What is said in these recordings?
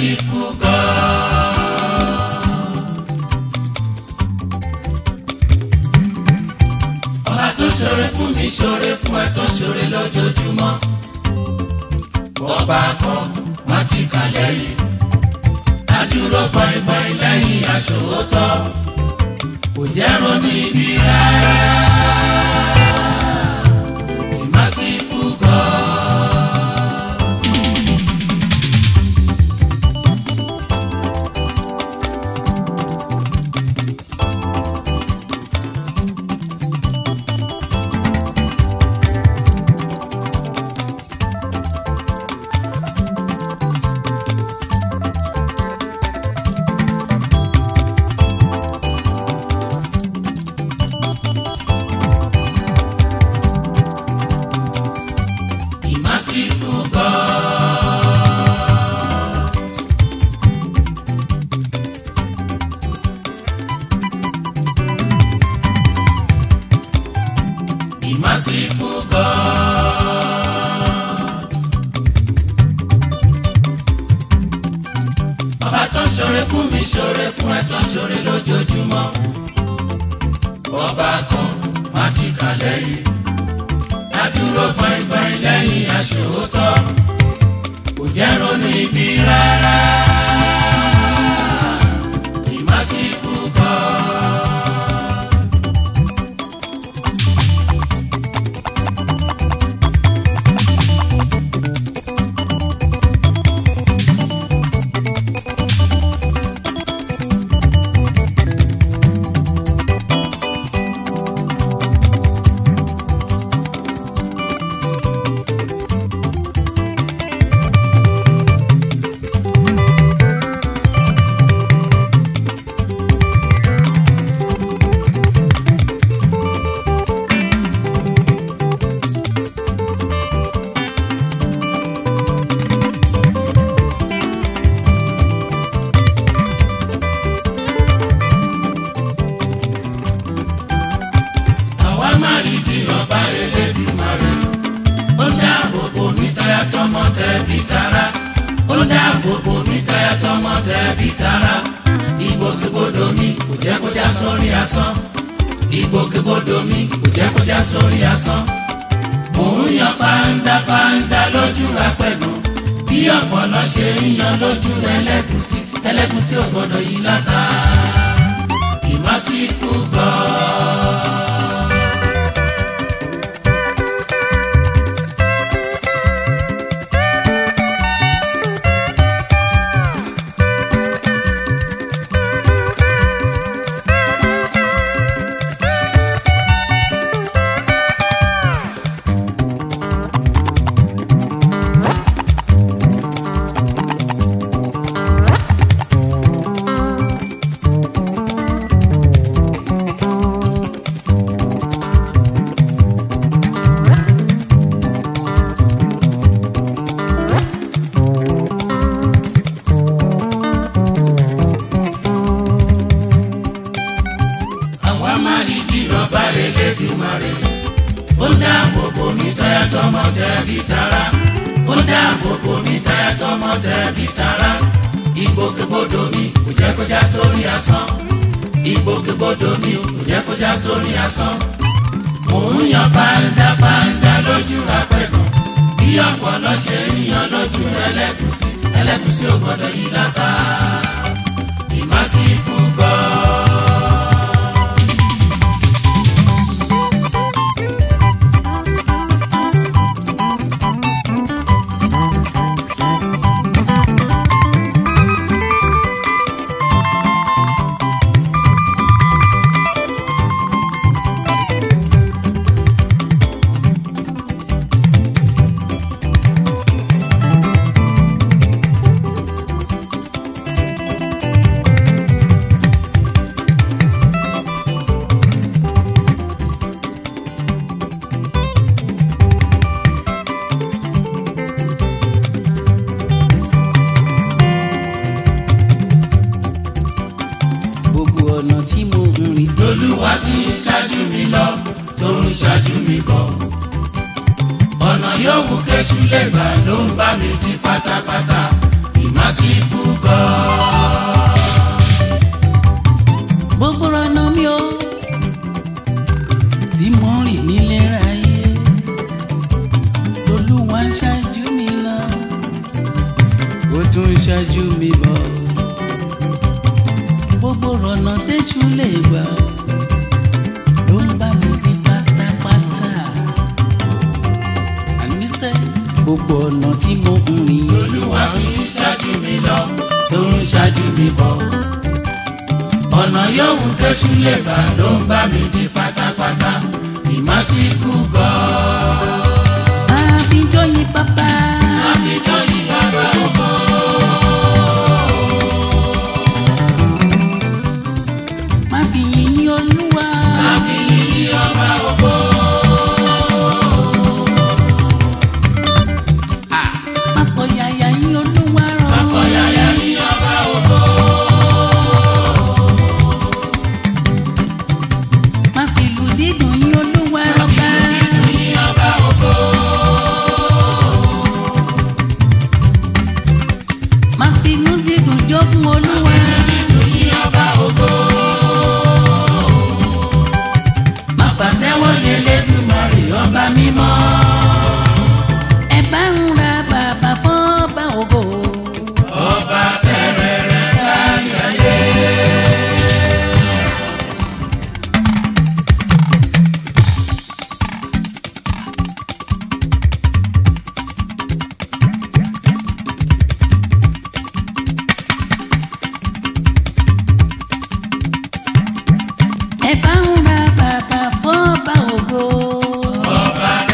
merciful God. ọba tó ṣoore fún mi ṣoore fún ẹ tó ṣoore lójoojúmọ́. ọba kan má ti kà lẹ́yìn. adúró gbọ̀ngbọ̀n lẹ́yìn aṣòótọ́. kò jẹ́ ronú ibi rárá. The merciful God. The merciful God. The merciful God. Bàbá tó ṣoore fún mi ṣoore fún ẹ tó ṣoore lójoojúmọ́. Ọba kan má ti kà lẹ́yìn adúró gbọ̀ngbọ̀n lẹ́yìn aṣòótọ́ kò jẹ́ ronú ibi rárá. The merciful God. àwa má rí di ọba Elédùmarè ó dáàbò bò mí táyà tọmọ tẹbí tará ó dáàbò bò mí táyà tọmọ tẹbí tará ìgbòkègbodò mi kò jẹ́ kó já sórí asán ìgbòkègbodò mi kò jẹ́ kó já sórí asán mò ń yan fáńdá fáńdá lójú apẹ̀gùn bí ọ̀pọ̀lọ́ ṣe ń yan lójú ẹlẹ́gùsí ẹlẹ́gùsí ò gbọ́dọ̀ yí látà The merciful God. àwa má rí di ọba Elédùmarè ó dáàbò bò mí táyà tọmọ tẹbí tará ó dáàbò bò mí táyà tọmọ tẹbí tará ìgbòkègbodò mi kò jẹ́ kó já sórí asán ìgbòkègbodò mi kò jẹ́ kó já sórí asán mò ń yan fáńdá fáńdá lójú apẹ̀gàn bí ọ̀pọ̀lọ́ ṣe ń yan lójú ẹlẹ́gùsí ẹlẹ́gùsí ò gbọ́dọ̀ yí látà The merciful God. gbogbo ọ̀nà tí mo ń rìn lolúwa ti ń ṣáájú mi lọ tó ń ṣáájú mi bọ̀. ọ̀nà yòówù kéṣù lè gbà ló ń bá mi di pátápátá. merciful God. gbogbo ọ̀nà mi o tí mo ń rìn nílé ráyé olúwa ń ṣáájú mi lọ ó tún ń ṣáájú mi bọ̀ gbogbo ọ̀nà tẹ́jú lè gbà ló ń bá mi ní pátápátá àníṣe gbogbo ọ̀nà tí mo ń rìn olúwa ti ń ṣáájú mi lọ tó ń ṣáájú mi bọ̀ ọ̀nà yòówù tẹ́sù lè gbà ló ń bá mi di pátápátá the merciful God. àbíjọ́ yín bàbá. àfijọ́ yìí bàbá ògo. má fi yìn olúwa. àfi yìí ọba ògo. má fọyàyà yìn olúwa rán. àkọyàyà yìí ọba ògo. má fi ìlù dídùn yìn olúwa rọ̀bá. yìí ọba ògo. má fi inú dídùn jó fún olúwa. yìí ọba ògo. má fàtẹ́wọ́ lé lẹ́dùnmọ̀rì ọba mímọ́. ẹ bá ń ra bàbá fọ́ba ògo. ọba tẹrẹrẹ kárí ayé. ẹ bá ń ra bàbá fọ́ba ògo. ọba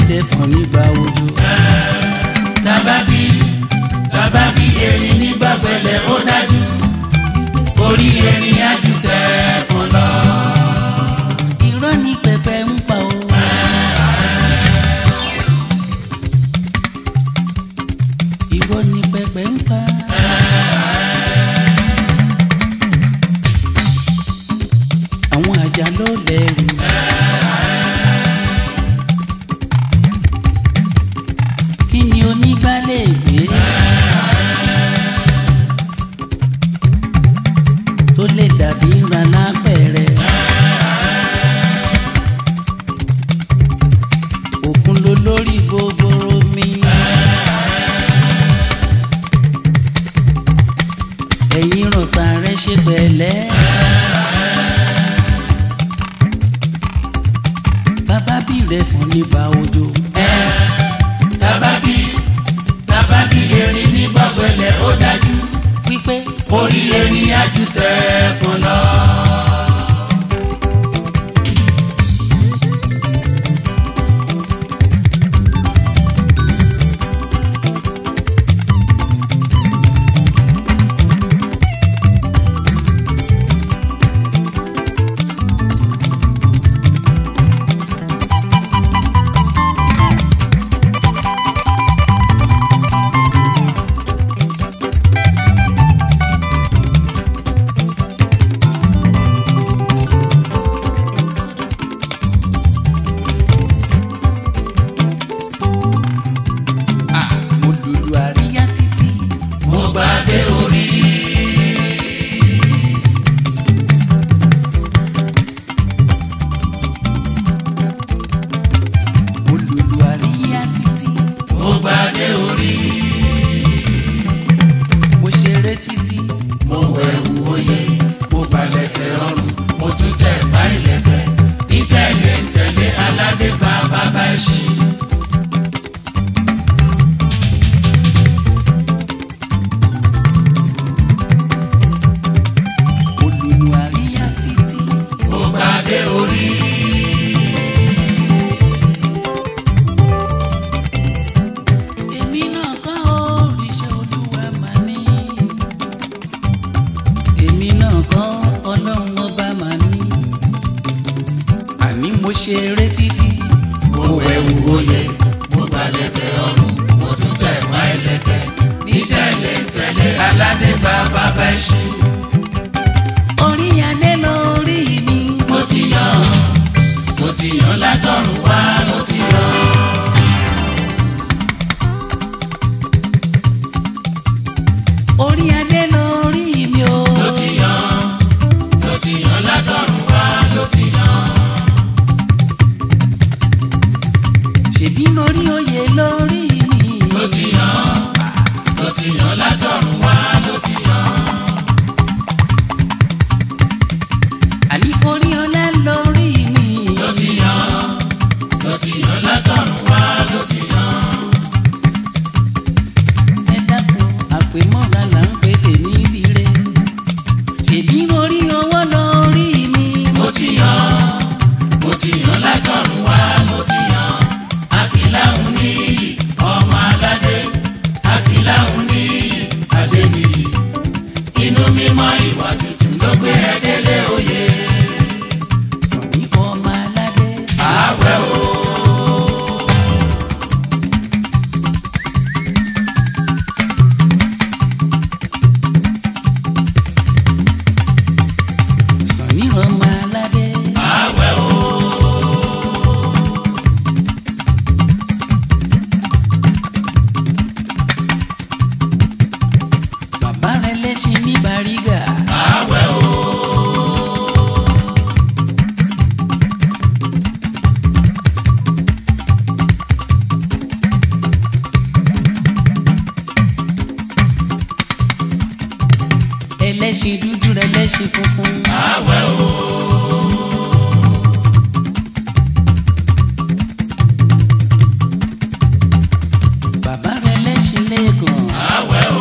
rẹ̀ fún nígbà òjò. tábàbí tábàbí erin nígbà pẹ̀lẹ́ ó dájú orí erin ájú tẹ fọn lọ. irọ́ ní pẹpẹ ń pa o. irọ́ ní pẹpẹ ń pa. àwọn àjà ló lẹ́rù. kí ni onígbálẹ̀ gbé. tó lè dàbí ìrànlá pẹ̀rẹ̀. òkun ló lórí gbogbo mi. ẹ̀yin rọ̀ṣà rẹ̀ ṣe pẹ̀lẹ́. bàbá bí rẹ̀ fún nígbà òjò. tábàbí tábàbí erin nígbà pẹ̀lẹ́ ó dájú wípé orí erin ájú tẹ fọn lọ. mo lùlù àríyá títí. mo gbàdé orí mo lùlù àríyá títí. mo gbàdé orí mo ṣeré títí. mo wẹ̀wù oyè mo balẹ̀kẹ̀ ọrùn mo tún tẹ̀ bá ìlẹ̀kẹ̀ ní tẹ̀lé ń tẹ̀lé aládé bá bàbá ẹ̀ṣin. mo lùlù àríyá títí. mo gbàdé orí èmi náà kọ́ òrìṣà olúwa mà ní. èmi náà kọ́ ọlọ́run ọba mà ní. àní mo ṣeré títí. mo wẹ̀wù oyè mo balẹ̀kẹ̀ ọrùn mo tún tẹ̀ bá ìlẹ̀kẹ̀ ní tẹ̀lé ń tẹ̀lé aládé bá bàbá ẹ̀ṣin. orí adé lórí mi. mo ti yàn mo ti yàn látọ̀run wá mo ti yàn. orí adé lórí mi o. ló ti yàn ló ti yàn látọ̀run wá ló ti yàn. ṣèbí lórí oyè lórí mi. ló ti yàn ló ti yàn látọ̀run wá ló ti yàn. àní orí ọlá lórí mi. ló ti yàn ló ti yàn látọ̀run wá ló ti yàn. ẹ dákun àpèmọ́ra là ń pè tèmi dire. ṣèbí orí ọwọ́ lórí mi. mo ti yàn mo ti yàn látọ̀run wá mo ti yàn. àkìláhùn ní ọmọ aládé àkìláhùn ní adé nìyí. inú mímọ́ ìwà tuntun ló gbé ẹ délé oyè. sàn ní ọmọ aládé. àwẹ̀ o. sàn ní ọmọ aládé. àwẹ̀ o. bàbá rẹ lẹ́sìn ní bàrígà. àwẹ̀ o. ẹlẹ́sìn dúdú rẹ lẹ́sìn funfun. àwẹ̀ o. bàbá rẹ lẹ́sìn lẹ́gàn. àwẹ̀ o.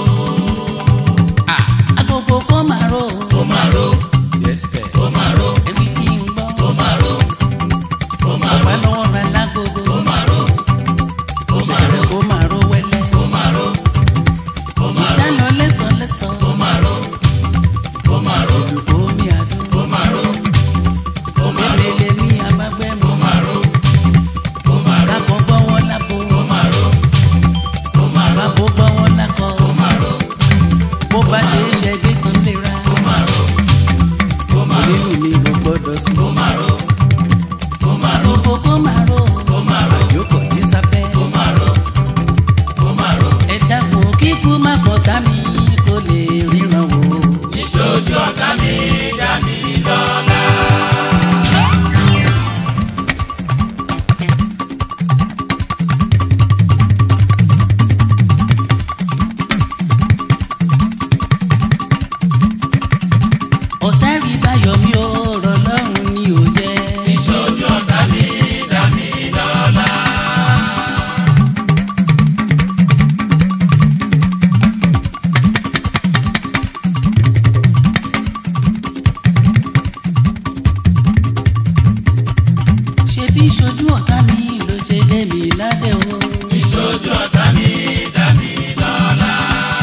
agogo kó máa rò. ó máa ro ó máa ro ẹbí kí n gbọ́. ó máa ro ó máa ro bàbá lọ́wọ́ ra lágogo. ó máa ro ládé o. ìṣojú ọ̀tá mi dá mi lọ́lá.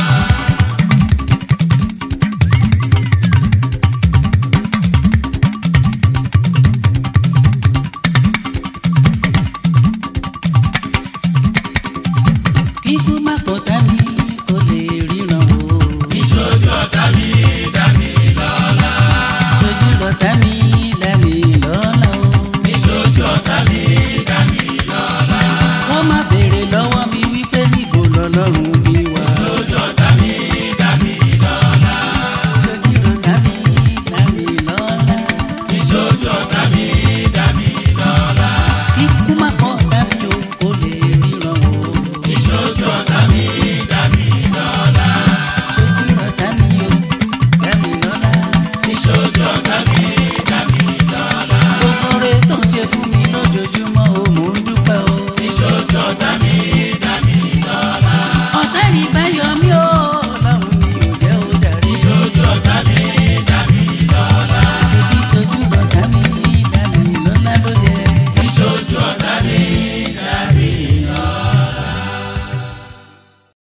kíkú má kọ̀tá mi kò lè ríran o. ìṣojú ọ̀tá mi dá mi lọ́lá. ṣojú lọ́tá mi dá mi lọ́lá o. ìṣojú ọ̀tá mi dá mi lọ́lá. wọ́n má béèrè lọ́wọ́ mi wípé níbo lọ́lọ́run mi wà. ìṣojú ọ̀tá mi dá mi lọ́lá. ṣojú lọ́tá mi dá mi lọ́lá. ìṣojú ọ̀tá mi dá mi lọ́lá. kíkú má kọ̀tá mi o kò lè ríran o. ìṣojú ọ̀tá mi dá mi lọ́lá. ṣojú lọ́tá mi o dá mi lọ́lá. ìṣojú ọ̀tá